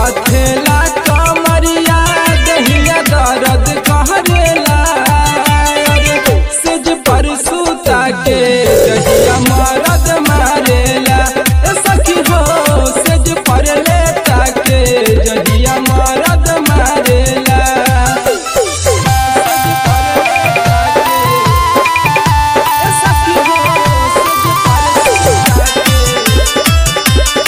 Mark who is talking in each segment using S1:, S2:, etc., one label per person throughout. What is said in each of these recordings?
S1: बाथेला कमरिया दहिया दर्द कहरेला अरे सिज पर सूता के दहिया मरद मारेला ए सखी हो सिज पर लेटा के दहिया मरद मारेला सिज पर लेटा के ए सखी हो सिज पर सूता के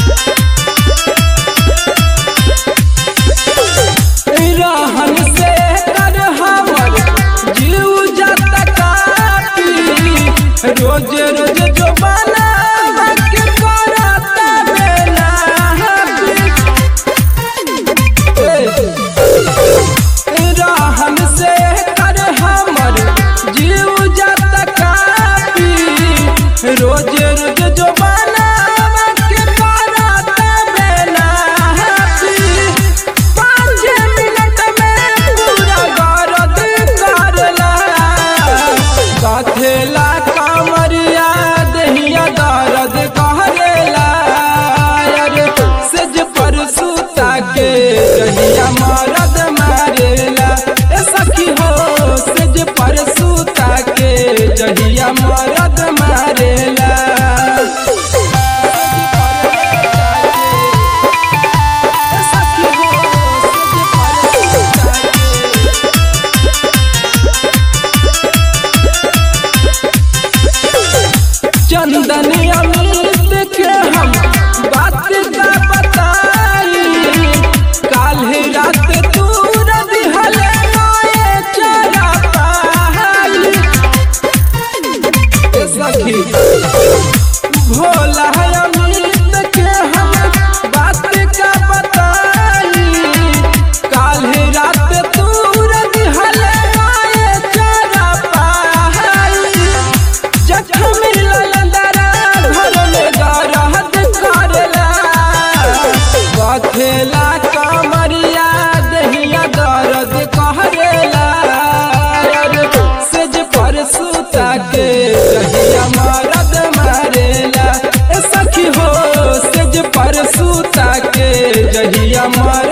S1: रहन से कर हमर जीव जाता काटी रोज रोज जो बना के करता बेला रहन से कर हमर जीव जाता काटी रोज रोज जो बना के करता बेला पाँच मिनट में पूरा गरद करला बाथेला कामरिया दहिया दर्द कहरेला अरे सेज पर सूता के दहिया मरद मारेला ए सखी हो सेज पर सूता के दहिया मरद मारेला ए सखी हो सेज पर सूता के चंदन अमित के हम बात का बताई काल्हि रात तू दिहल नए चरा पाई ए सखी भोला अमित के हम बात का बताई काल्हि रात तू दिहल नए चरा पाई जखम ललंदरा घर में दरहद करला बथेला कमरिया दहिया दर्द कहरेला अरे सेज पर सूता के दहिया मरद मारेला ए सखी हो सेज पर सूता के दहिया मर